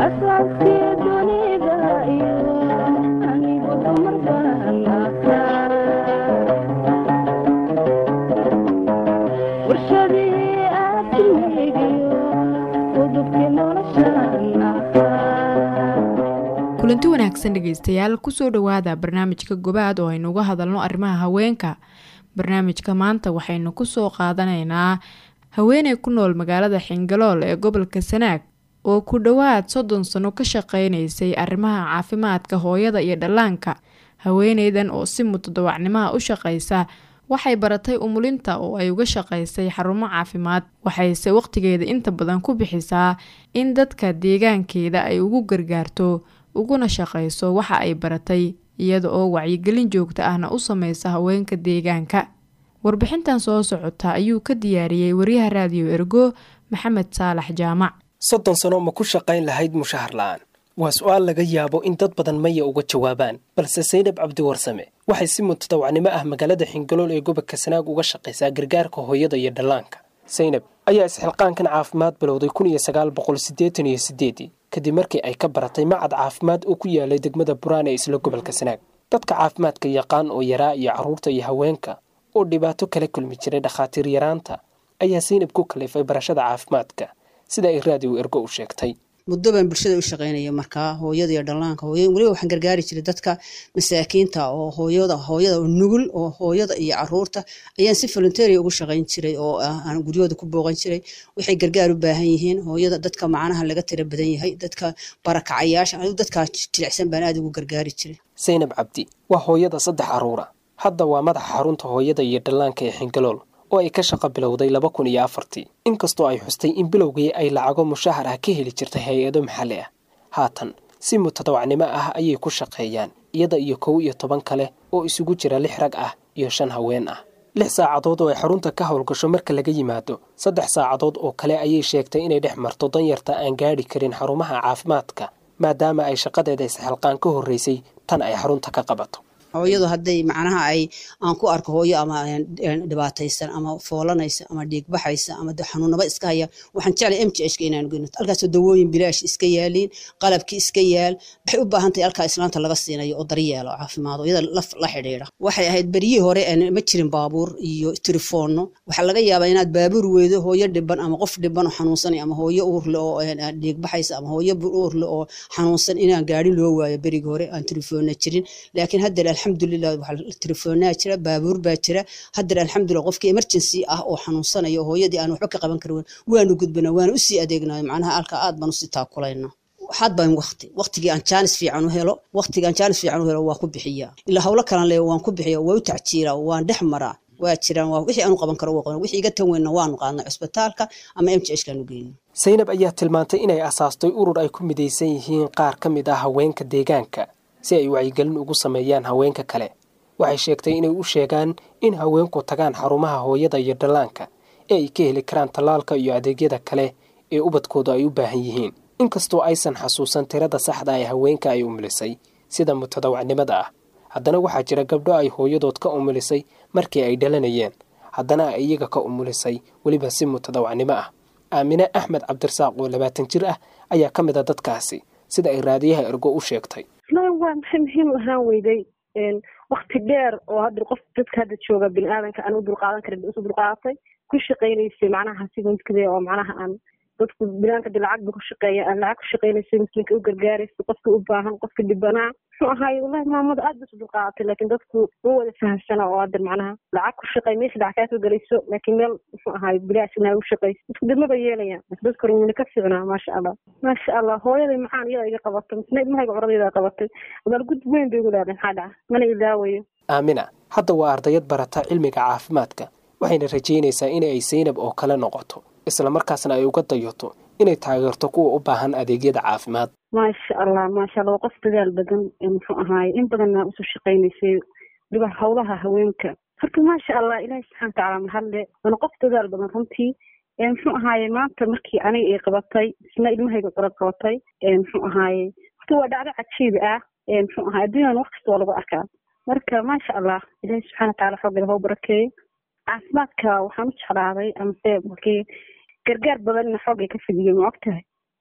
kulanti wanaagsan dhegeystayaal kusoo dhowaada barnaamijka gobaad oo aynu uga hadalno arrimaha haweenka barnaamijka maanta waxaynu kusoo qaadanaynaa haweeney ku nool magaalada xingalool ee gobolka sanaag oo ku dhowaad soddon sano ka shaqeynaysay arrimaha caafimaadka hooyada iyo dhallaanka haweeneydan oo si mutadawacnimaha u shaqaysa waxay baratay umulinta oo ay uga shaqaysay xarumo caafimaad waxayse waqtigeeda inta badan ku bixisaa in dadka deegaankeeda ay ugu gargaarto uguna shaqayso waxa ay baratay iyada oo wacyigelin joogta ahna u sameysa haweenka deegaanka warbixintan soo socota ayuu ka diyaariyey waryaha raadiyo ergo maxamed saalax jaamac soddon sano ma ku shaqayn lahayd mushahar la'aan waa su-aal laga yaabo in dad badan maya uga jawaabaan balse saynab cabdiwarsame waxay si mutadawacnimo ah magaalada xingalool ee gobolka sanaag uga shaqaysaa gargaarka hooyada iyo dhallaanka saynab ayaa isxilqaankan caafimaad bilowday kun iyo sagaal boqol siddeetan iyo siddeedii kadib markii ay ka baratay macad caafimaad oo ku yaalay degmada buraan ee isla gobolka sanaag dadka caafimaadka yaqaan oo yaraa iyo carruurta iyo haweenka oo dhibaato kala kulmi jiray dhakhaatiir yaraanta ayaa saynab ku kalifay barashada caafimaadka sida ay raadiyo ergo u sheegtay muddo baan bulshada u shaqaynaya markaa hooyada iyo dhallaanka hooy weliba waxaan gargaari jiray dadka masaakiinta oo hooyada hooyada oo nugul oo hooyada iyo caruurta ayaan si volunteeria ugu shaqayn jiray oo aan guryahooda ku booqan jiray waxay gargaar u baahan yihiin hooyada dadka macnaha laga tira badan yahay dadka barakacayaasha anigu dadkaa jilicsan baan aada ugu gargaari jiray saynab cabdi waa hooyada saddex caruura hadda waa madaxa xarunta hooyada iyo dhallaanka ee xingalool oo ay ka shaqo bilowday laba kun iyo afartii inkastoo ay xustay in bilowgii ay lacago mushahar ah ka heli jirtay hay-ado maxalli ah haatan si mutadawacnimo ah ayay ku shaqeeyaan iyada iyo kow iyo toban kale oo isugu jira lix rag ah iyo shan haween ah lix saacadood oo ay xarunta ka howlgasho marka laga yimaado saddex saacadood oo kale ayay sheegtay inay dhex marto danyarta aan gaadhi karin xarumaha caafimaadka maadaama ay shaqadeeda isxilqaan ka horraysay tan ay xarunta ka qabato hooyadu hadday macnaha ay aan ku arko hooyo ama dhibaataysan ama foolanaysa ama dhiigbaxaysa ama xanuunaba iska haya waxaan jeclay m j h ka inaan geyno halkaasoo dawooyin bilaash iska yaaliin qalabkii iska yaal waxay u baahan tahay halkaa islaanta laga siinayo oo daryeelo caafimaad iyada laf la xidhiidha waxay ahayd beryihii hore ma jirin baabuur iyo telefoonno waxaa laga yaabaa inaad baabuur weydo hooyo dhiban ama qof dhiban oo xanuunsanay ama hooyo uurle oo dhiigbaxaysa ama hooyo uurle oo xanuunsan inaan gaari loo waayo berigii hore aan telefoonna jirin laakiin hadda alxamdulilah waxaa telefoonaa jira baabuur baa jira haddana alxamdulilah qofkii emergency ah oo xanuunsanayo hooyadii aan waxba ka qaban karin waanu gudbana waana usii adeegnayo macnaha alka aad baan usii taakulayna waxaad baan waqti waqtigii aan jaanis fiican u helo waqtigii aan jaanis fiican u helo waa ku bixiyaa ilaa hawlo kalan le waan ku bixiya waa u tacjiiraa waan dhex maraa waa jiraan waa wixii aanu qaban karo waa qaban wixii iga tan weynna waanu qaadnay cusbitaalka ama m j h kaanu geyno saynab ayaa tilmaantay inay asaastay urur ay ku midaysan yihiin qaar ka mid ah haweenka deegaanka si ay wacyigelin ugu sameeyaan haweenka kale waxay sheegtay inay u sheegaan in haweenku tagaan xarumaha hooyada iyo dhallaanka ee ay ka heli karaan tallaalka iyo adeegyada kale ee ubadkoodu ay u baahan yihiin inkastoo aysan xasuusan tirada saxda ee haweenka ay umulisay sida mutadawacnimada ah haddana waxaa jira gabdho ay hooyadood ka umulisay markii ay dhalanayeen haddana ay iyaga ka umulisay weliba si mutadawacnimo ah aamine axmed cabdirasaaq oo labaatan jir ah ayaa ka mid a dadkaasi sida ay raadiyaha ergo u sheegtay waa maxay muhiim ahaan weyday wakti dheer oo hadda qof dadka hadda jooga bini aadanka aan u dulqaadan karin isu dulqaadatay ku shaqaynaysay macnaha sida midkade oo macnaha aan dadku binaanka de lacag ba ku shaqeeya aan lacag ku shaqaynaysay muslimka u gargaaraysa qofka u baahan qofka dhibanaa muxuu ahaay wallahi maamada aad ba isu dulqaadatay laakiin dadku ma wada fahamsana oo hadda macnaha lacag ku shaqey meesha lacag kaa soo gelayso laakiin meel muxuu ahaay bilaash inaa u shaqayso dadku dibmaba yeelayaan dadka rumina ka fiicnaa maasha allah maasha allah hooyaday maxaan iyada iga qabatay misna ilmahayga curadayda qabatay abaal gud weyn bay igu leedahay maxaa dhaca mana ilaawayo aamina hadda waa ardayad barata cilmiga caafimaadka waxayna rajaynaysaa in ay saynab oo kale noqoto islamarkaasna ay uga dayato inay taageerto kuwa u baahan adeegyada caafimaad maasha allah maasha allah waa qof dadaal badan muxuu ahaaye in badanna usoo shaqaynaysay waliba howlaha haweenka horta maasha allah ilaahi subxana watacaala mahadle waana qof dadaal badan runtii muxuu ahaaye maanta markii aniga ay qabatay isna ilmahayga curad qabatay muxuu ahaaye horta waa dhacdo cajiib ah muxuu ahaye adduunyan wax kasta waa lagu arkaa marka maasha allah ilaahi subxana wataala xooggeeda hau barakeeyo caafimaadka waxaan u jeclaaday amase markii gargaar badanna xoogay ka fidiyo ma og tahay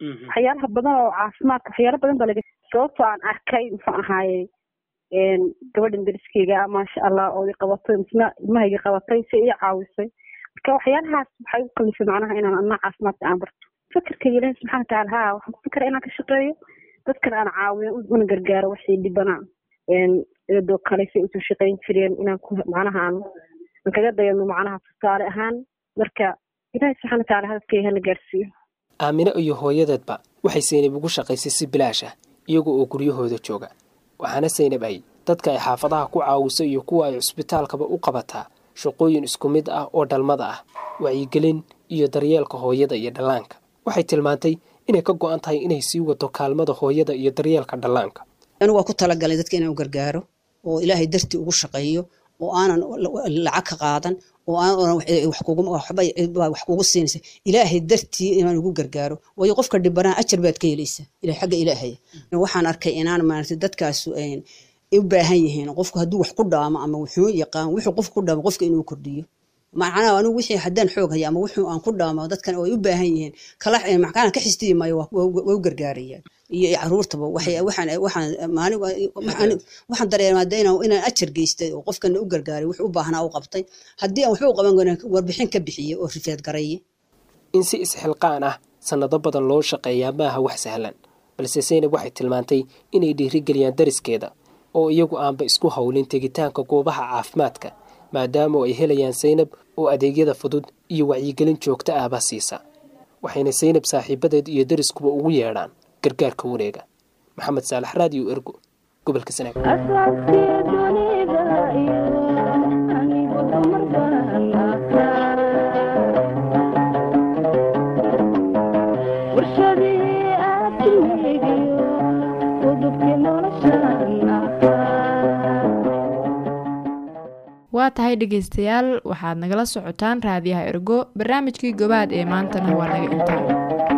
waxyaalaha badan oo caafimaadka waxyaala badan baa laga sababtoo aan arkay muxuu ahaaye gabadhan dariskeyga maasha allah oo i qabatay misna ilmahayga qabatay si ii caawisay marka waxyaalahaas waxay u kalifay macnaha inaan anaa caafimaadka aan barto fikirkayga ilaahi subxana watacaala ha waxaan ku fikira inaan ka shaqeeyo dadkan aan caawiyo una gargaaro waxay dhibanaa iyadoo kale say usoo shaqayn jireen inaan ku macnaha aan aan kaga dayano macnaha tusaale ahaan marka ilaahi subxana watacaala hadafkayga hana gaarsiiyo aamine iyo hooyadeedba waxay saynab ugu shaqaysay si bilaash ah iyaga oo guryahooda jooga waxaana saynab ay dadka ay xaafadaha ku caawiso iyo kuwa ay cusbitaalkaba u qabataa shaqooyin isku mid ah oo dhalmada ah wacyigelin iyo daryeelka hooyada iyo dhallaanka waxay tilmaantay inay ka go-an tahay inay sii wato kaalmada hooyada iyo daryeelka dhallaanka anigu waa ku talagalay dadka inaan u gargaaro oo ilaahay dartii ugu shaqeeyo oo aanan lacag ka qaadan oo aanan wax kugu siinaysa ilaahay dartii inaan ugu gargaaro waayo qofka dhibanaa ajar baad ka helaysa ila xagga ilaahaya waxaan arkay inaan maaragtay dadkaasu u baahan yihiin qofku hadduu wax ku dhaamo ama wuxuu yaqaan wuxuu qofku ku dhaamo qofka inuu kordhiyo macnaha anigu wixii haddaan xoog haya ama wuxuu aan ku dhaamo dadkan ay u baahan yihiin kala maxkaan ka xisdiyi maayo waa u gargaarayaan iyo caruurtaba waxaan dareemaa inaan ajar geystay oo qofkana u gargaaray wuxuu u baahnaa u qabtay haddii aan waxba u qaban karin warbixin ka bixiye oo rifeed garaye in si isxilqaan ah sannado badan loo shaqeeyaa maaha wax sahlan balse saynab waxay tilmaantay inay dhiirigeliyaan dariskeeda oo iyagu aanba isku howlin tegitaanka goobaha caafimaadka maadaama ay helayaan saynab oo adeegyada fudud iyo wacyigelin joogto ahba siisa waxayna saynab saaxiibadeed iyo dariskuba ugu yeedhaan gargaarka wareega maxamed saalax raadiyo ergo gobolka sanaag waa tahay dhegaystayaal waxaad nagala socotaan raadiyaha ergo barnaamijkii gobaad ee maantana waa naga intaa